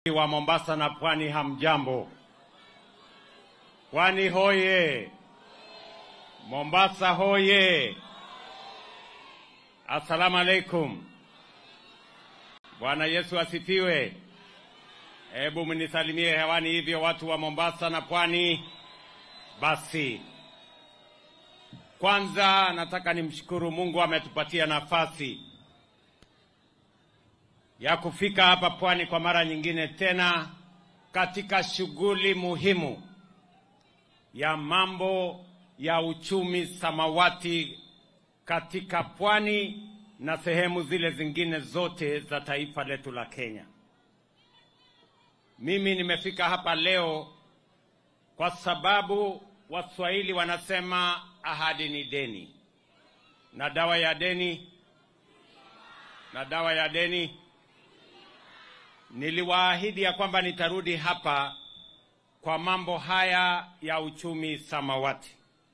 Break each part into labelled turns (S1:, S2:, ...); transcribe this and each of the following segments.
S1: wa Mombasa na Pwani, hamjambo? Pwani hoye! Mombasa hoye! Assalamu alaikum. Bwana Yesu asifiwe. Hebu mnisalimie hewani hivyo watu wa Mombasa na Pwani. Basi kwanza nataka nimshukuru Mungu ametupatia nafasi ya kufika hapa Pwani kwa mara nyingine tena katika shughuli muhimu ya mambo ya uchumi samawati katika Pwani na sehemu zile zingine zote za taifa letu la Kenya. Mimi nimefika hapa leo kwa sababu Waswahili wanasema ahadi ni deni, na dawa ya deni na dawa ya deni. Niliwaahidi ya kwamba nitarudi hapa kwa mambo haya ya uchumi samawati,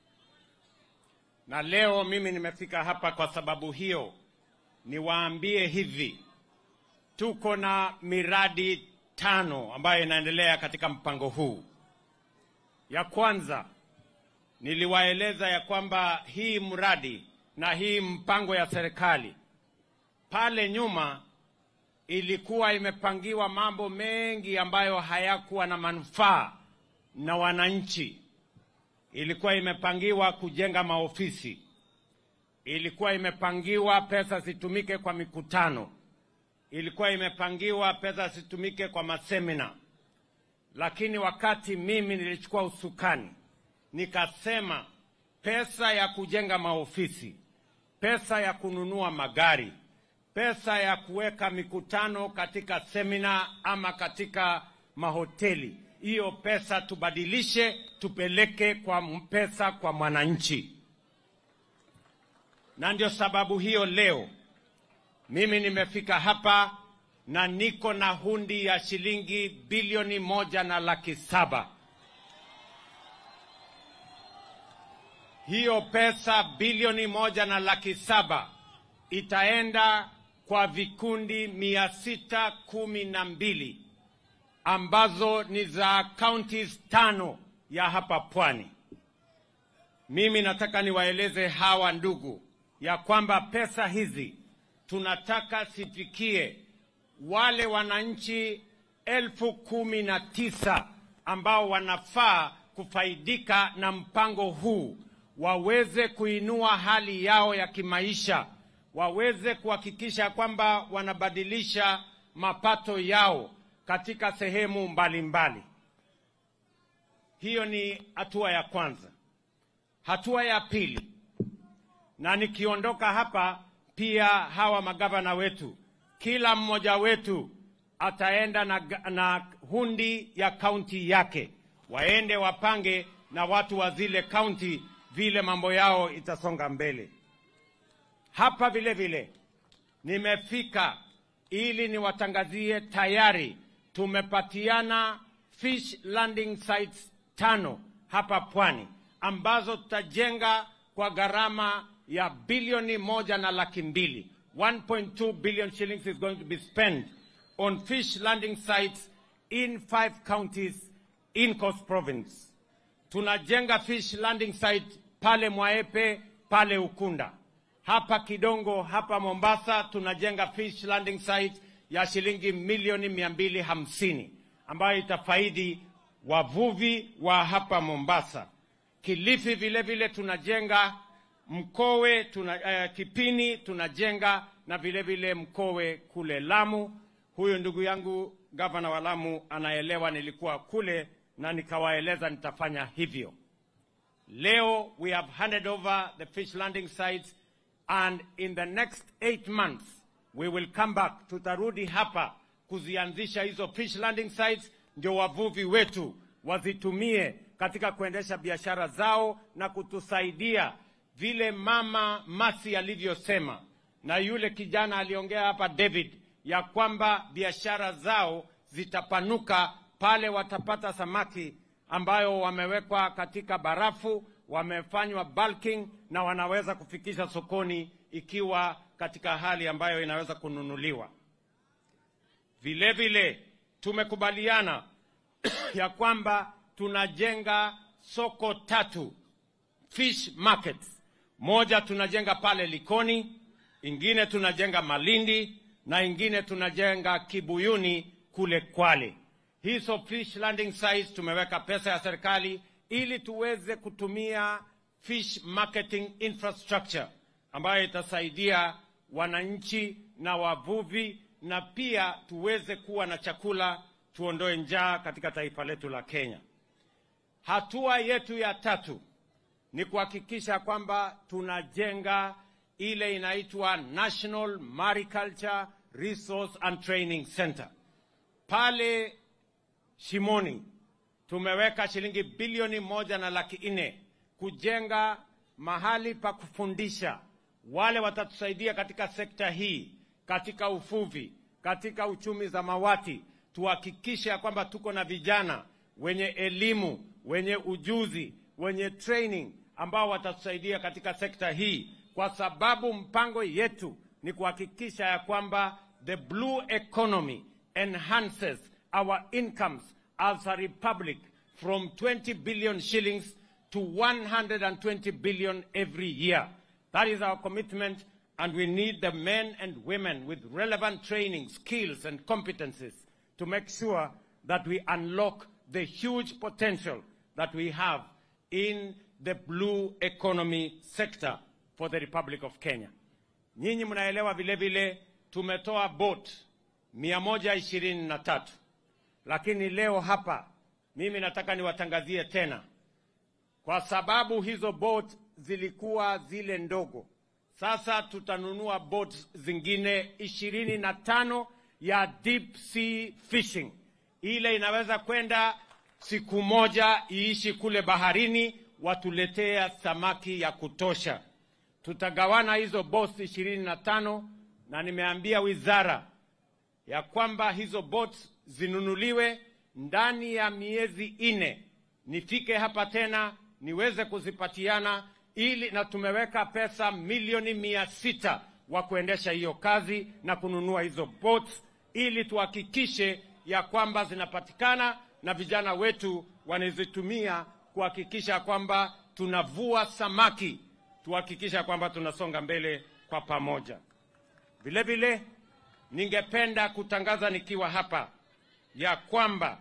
S1: na leo mimi nimefika hapa kwa sababu hiyo. Niwaambie hivi, tuko na miradi tano ambayo inaendelea katika mpango huu. Ya kwanza niliwaeleza ya kwamba hii mradi na hii mpango ya serikali pale nyuma ilikuwa imepangiwa mambo mengi ambayo hayakuwa na manufaa na wananchi. Ilikuwa imepangiwa kujenga maofisi, ilikuwa imepangiwa pesa zitumike kwa mikutano, ilikuwa imepangiwa pesa zitumike kwa masemina. Lakini wakati mimi nilichukua usukani, nikasema pesa ya kujenga maofisi, pesa ya kununua magari, pesa ya kuweka mikutano katika semina ama katika mahoteli, hiyo pesa tubadilishe, tupeleke kwa pesa kwa mwananchi. Na ndio sababu hiyo leo mimi nimefika hapa na niko na hundi ya shilingi bilioni moja na laki saba. Hiyo pesa bilioni moja na laki saba itaenda kwa vikundi mia sita kumi na mbili ambazo ni za counties tano ya hapa Pwani. Mimi nataka niwaeleze hawa ndugu ya kwamba pesa hizi tunataka sifikie wale wananchi elfu kumi na tisa ambao wanafaa kufaidika na mpango huu, waweze kuinua hali yao ya kimaisha, waweze kuhakikisha kwamba wanabadilisha mapato yao katika sehemu mbalimbali mbali. Hiyo ni hatua ya kwanza. Hatua ya pili, na nikiondoka hapa pia hawa magavana wetu kila mmoja wetu ataenda na, na hundi ya kaunti yake, waende wapange na watu wa zile kaunti vile mambo yao itasonga mbele. Hapa vile vile nimefika ili niwatangazie tayari tumepatiana fish landing sites tano hapa Pwani ambazo tutajenga kwa gharama ya bilioni moja na laki mbili. 1.2 billion shillings is going to be spent on fish landing sites in five counties in Coast Province. Tunajenga fish landing site pale Mwaepe, pale Ukunda, hapa Kidongo, hapa Mombasa tunajenga fish landing site ya shilingi milioni mia mbili hamsini ambayo itafaidi wavuvi wa hapa Mombasa. Kilifi vile vile tunajenga Mkowe tuna, uh, Kipini tunajenga na vile vile Mkowe kule Lamu. Huyu ndugu yangu gavana wa Lamu anaelewa, nilikuwa kule na nikawaeleza nitafanya hivyo. Leo we have handed over the fish landing sites and in the next eight months we will come back, tutarudi hapa kuzianzisha hizo fish landing sites, ndio wavuvi wetu wazitumie katika kuendesha biashara zao na kutusaidia vile mama Masi alivyosema na yule kijana aliongea hapa David, ya kwamba biashara zao zitapanuka pale watapata samaki ambayo wamewekwa katika barafu, wamefanywa bulking na wanaweza kufikisha sokoni ikiwa katika hali ambayo inaweza kununuliwa. Vile vile tumekubaliana ya kwamba tunajenga soko tatu fish markets. Moja tunajenga pale Likoni, ingine tunajenga Malindi na ingine tunajenga Kibuyuni kule Kwale. Hizo fish landing sites tumeweka pesa ya serikali ili tuweze kutumia fish marketing infrastructure ambayo itasaidia wananchi na wavuvi na pia tuweze kuwa na chakula, tuondoe njaa katika taifa letu la Kenya. Hatua yetu ya tatu ni kuhakikisha kwamba tunajenga ile inaitwa National Mariculture Resource and Training Center pale Shimoni. Tumeweka shilingi bilioni moja na laki nne kujenga mahali pa kufundisha wale watatusaidia katika sekta hii, katika uvuvi, katika uchumi zamawati. Tuhakikishe ya kwamba tuko na vijana wenye elimu, wenye ujuzi, wenye training ambao watatusaidia katika sekta hii, kwa sababu mpango yetu ni kuhakikisha ya kwamba the blue economy enhances our incomes as a republic from 20 billion shillings to 120 billion every year. That is our commitment, and we need the men and women with relevant training, skills, and competencies to make sure that we unlock the huge potential that we have in the blue economy sector for the Republic of Kenya. Nyinyi mnaelewa vile vile tumetoa boat 123 lakini leo hapa mimi nataka niwatangazie tena, kwa sababu hizo boat zilikuwa zile ndogo. Sasa tutanunua boat zingine ishirini na tano ya deep sea fishing, ile inaweza kwenda siku moja iishi kule baharini, watuletea samaki ya kutosha. Tutagawana hizo boats ishirini na tano na nimeambia wizara ya kwamba hizo boats zinunuliwe ndani ya miezi ine, nifike hapa tena niweze kuzipatiana ili, na tumeweka pesa milioni mia sita wa kuendesha hiyo kazi na kununua hizo boats ili tuhakikishe ya kwamba zinapatikana na vijana wetu wanazitumia kuhakikisha kwamba tunavua samaki, tuhakikisha kwamba tunasonga mbele kwa pamoja. Vile vile ningependa kutangaza nikiwa hapa ya kwamba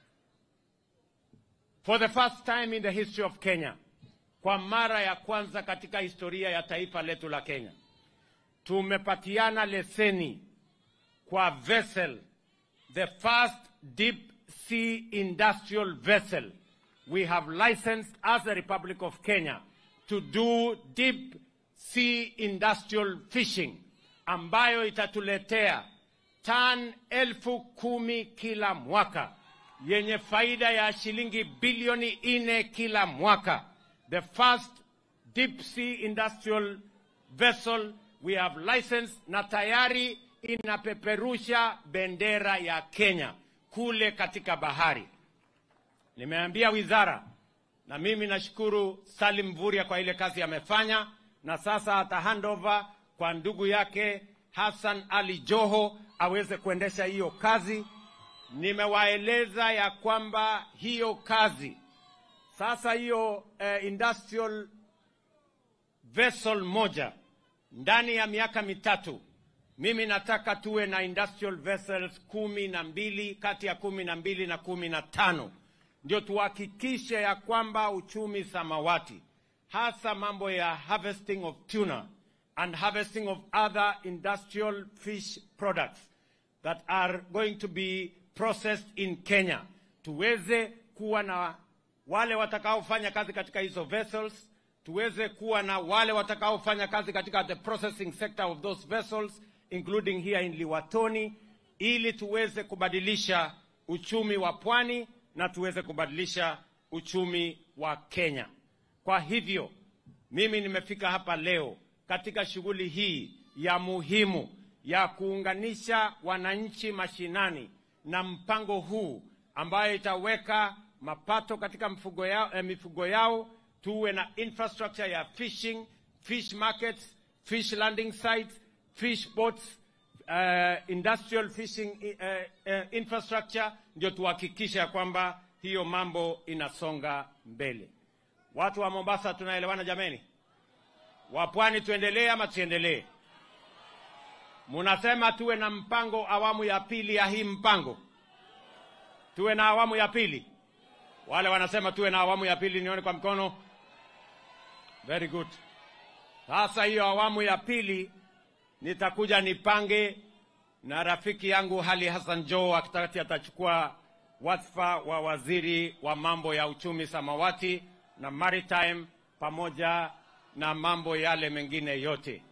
S1: for the first time in the history of Kenya, kwa mara ya kwanza katika historia ya taifa letu la Kenya, tumepatiana leseni kwa vessel, the first deep sea industrial vessel we have licensed as the Republic of Kenya to do deep sea industrial fishing ambayo itatuletea tan elfu kumi kila mwaka yenye faida ya shilingi bilioni nne kila mwaka. The first deep sea industrial vessel we have licensed na tayari inapeperusha bendera ya Kenya kule katika bahari. Nimeambia wizara na mimi nashukuru Salim Mvurya kwa ile kazi amefanya, na sasa ata handover kwa ndugu yake Hassan Ali Joho aweze kuendesha hiyo kazi. Nimewaeleza ya kwamba hiyo kazi sasa, hiyo eh, industrial vessel moja ndani ya miaka mitatu, mimi nataka tuwe na industrial vessels kumi na mbili kati ya kumi na mbili na kumi na tano ndio tuhakikishe ya kwamba uchumi samawati, hasa mambo ya harvesting of tuna and harvesting of other industrial fish products that are going to be processed in Kenya, tuweze kuwa na wale watakaofanya kazi katika hizo vessels, tuweze kuwa na wale watakaofanya kazi katika the processing sector of those vessels including here in Liwatoni, ili tuweze kubadilisha uchumi wa pwani na tuweze kubadilisha uchumi wa Kenya. Kwa hivyo mimi nimefika hapa leo katika shughuli hii ya muhimu ya kuunganisha wananchi mashinani na mpango huu ambayo itaweka mapato katika mifugo yao, eh, mifugo yao tuwe na infrastructure ya fishing, fish markets, fish landing sites, fish boats, uh, industrial fishing uh, uh, infrastructure, ndio tuhakikishe ya kwamba hiyo mambo inasonga mbele. Watu wa Mombasa tunaelewana jameni? Wa pwani tuendelee ama tusiendelee? Munasema tuwe na mpango awamu ya pili ya hii mpango, tuwe na awamu ya pili. Wale wanasema tuwe na awamu ya pili, nione kwa mkono. Very good. Sasa hiyo awamu ya pili nitakuja nipange na rafiki yangu Hali Hassan Joho akitati atachukua wadhifa wa waziri wa mambo ya uchumi samawati na maritime pamoja na mambo yale mengine yote.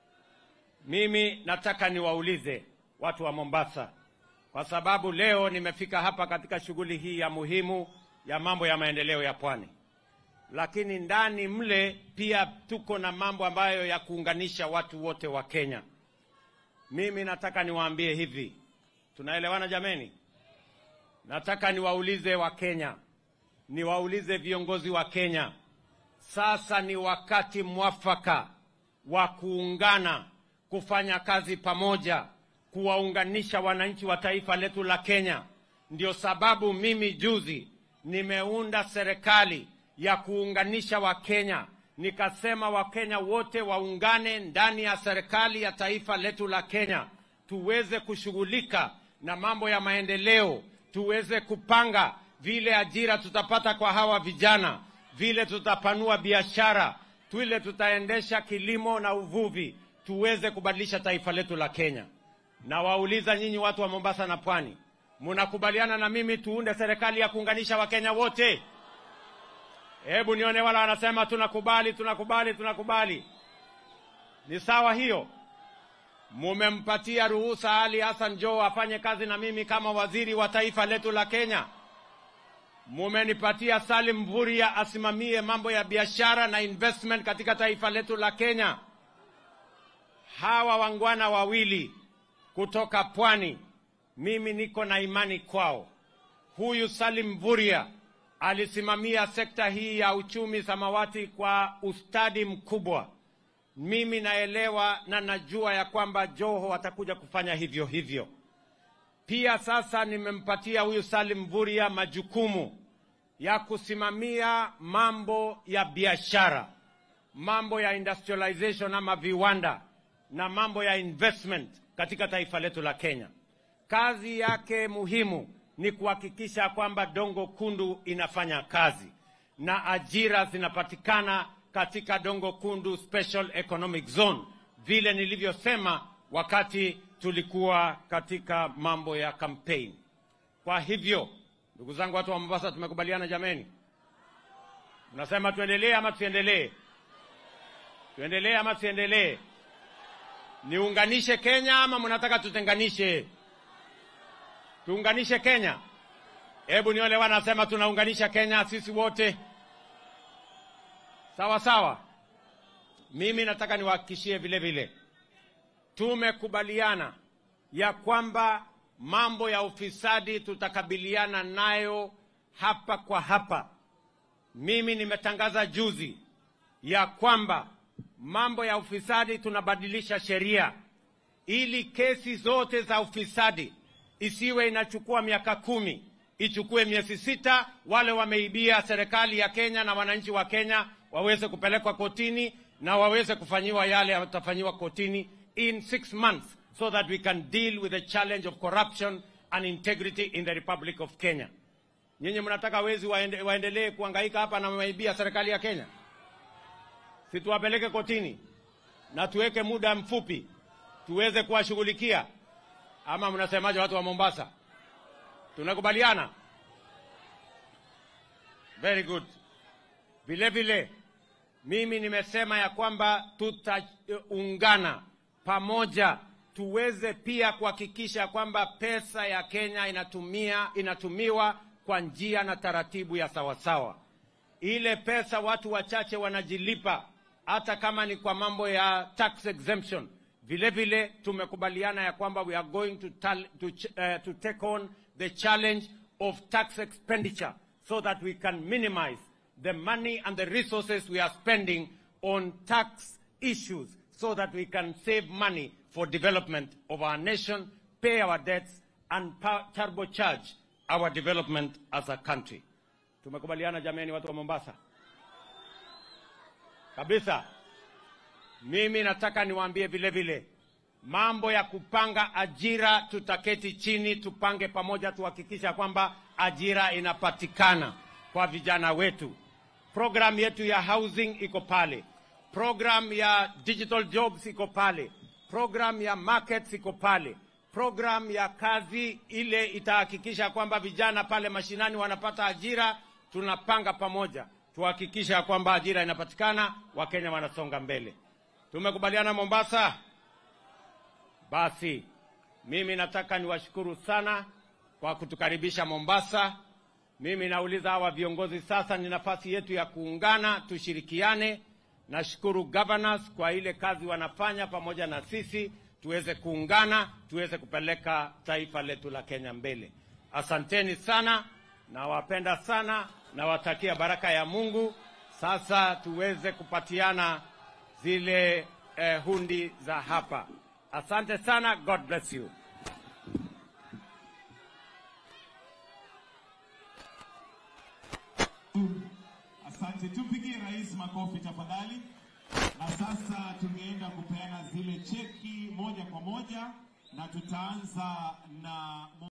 S1: Mimi nataka niwaulize watu wa Mombasa, kwa sababu leo nimefika hapa katika shughuli hii ya muhimu ya mambo ya maendeleo ya pwani, lakini ndani mle pia tuko na mambo ambayo ya kuunganisha watu wote wa Kenya. Mimi nataka niwaambie hivi, tunaelewana jameni? Nataka niwaulize wa Kenya, niwaulize viongozi wa Kenya, sasa ni wakati mwafaka wa kuungana, kufanya kazi pamoja, kuwaunganisha wananchi wa taifa letu la Kenya. Ndio sababu mimi juzi nimeunda serikali ya kuunganisha Wakenya, nikasema Wakenya wote waungane ndani ya serikali ya taifa letu la Kenya, tuweze kushughulika na mambo ya maendeleo, tuweze kupanga vile ajira tutapata kwa hawa vijana, vile tutapanua biashara, vile tutaendesha kilimo na uvuvi, tuweze kubadilisha taifa letu la Kenya. Na wauliza nyinyi watu wa Mombasa na Pwani, mnakubaliana na mimi tuunde serikali ya kuunganisha Wakenya wote? Hebu nione wala wanasema tunakubali, tunakubali, tunakubali. Ni sawa hiyo? Mumempatia ruhusa Ali Hassan Joho afanye kazi na mimi kama waziri wa taifa letu la Kenya. Mumenipatia Salim Mvurya asimamie mambo ya biashara na investment katika taifa letu la Kenya. Hawa wangwana wawili kutoka pwani, mimi niko na imani kwao. Huyu Salim Mvurya alisimamia sekta hii ya uchumi samawati kwa ustadi mkubwa. Mimi naelewa na najua ya kwamba Joho atakuja kufanya hivyo hivyo. Pia sasa nimempatia huyu Salim Mvurya majukumu ya kusimamia mambo ya biashara, mambo ya industrialization ama viwanda na mambo ya investment katika taifa letu la Kenya. Kazi yake muhimu ni kuhakikisha kwamba Dongo Kundu inafanya kazi na ajira zinapatikana katika Dongo Kundu Special Economic Zone, vile nilivyosema wakati tulikuwa katika mambo ya campaign. Kwa hivyo, ndugu zangu, watu wa Mombasa, tumekubaliana jameni? Mnasema tuendelee ama tusiendelee? Tuendelee ama tusiendelee? Niunganishe Kenya ama mnataka tutenganishe? Tuunganishe Kenya. Hebu nione wanasema tunaunganisha Kenya sisi wote. Sawa sawa. Mimi nataka niwahakikishie vile vile, tumekubaliana ya kwamba mambo ya ufisadi tutakabiliana nayo hapa kwa hapa. Mimi nimetangaza juzi ya kwamba mambo ya ufisadi tunabadilisha sheria ili kesi zote za ufisadi isiwe inachukua miaka kumi, ichukue miezi sita. Wale wameibia serikali ya Kenya na wananchi wa Kenya waweze kupelekwa kotini na waweze kufanyiwa yale yatafanyiwa kotini in six months so that we can deal with the challenge of corruption and integrity in the Republic of Kenya. Nyinyi mnataka wezi waende, waendelee kuhangaika hapa na wameibia serikali ya Kenya? Si tuwapeleke kotini na tuweke muda mfupi tuweze kuwashughulikia ama mnasemaje, watu wa Mombasa? Tunakubaliana? Very good. Vile vile mimi nimesema ya kwamba tutaungana pamoja tuweze pia kuhakikisha kwamba pesa ya Kenya inatumia inatumiwa kwa njia na taratibu ya sawasawa. Ile pesa watu wachache wanajilipa, hata kama ni kwa mambo ya tax exemption vile vile tumekubaliana ya kwamba we are going to, tal, to, uh, to take on the challenge of tax expenditure so that we can minimize the money and the resources we are spending on tax issues so that we can save money for development of our nation, pay our debts, and pa- turbocharge our development as a country. Tumekubaliana jameni, watu wa Mombasa? Kabisa. Mimi nataka niwaambie vile vile mambo ya kupanga ajira, tutaketi chini tupange pamoja, tuhakikisha kwamba ajira inapatikana kwa vijana wetu. Program yetu ya housing iko pale, program ya digital jobs iko pale, program ya markets iko pale, program ya kazi ile itahakikisha kwamba vijana pale mashinani wanapata ajira. Tunapanga pamoja tuhakikisha kwamba ajira inapatikana, Wakenya wanasonga mbele. Tumekubaliana Mombasa? Basi mimi nataka niwashukuru sana kwa kutukaribisha Mombasa. Mimi nauliza hawa viongozi sasa, ni nafasi yetu ya kuungana, tushirikiane. Nashukuru governors kwa ile kazi wanafanya pamoja na sisi, tuweze kuungana, tuweze kupeleka taifa letu la Kenya mbele. Asanteni sana, nawapenda sana, nawatakia baraka ya Mungu. Sasa tuweze kupatiana zile eh, hundi za hapa. Asante sana, God bless you.
S2: Asante, tumpigie rais makofi tafadhali. Na sasa tungeenda kupeana zile cheki moja kwa moja, na tutaanza na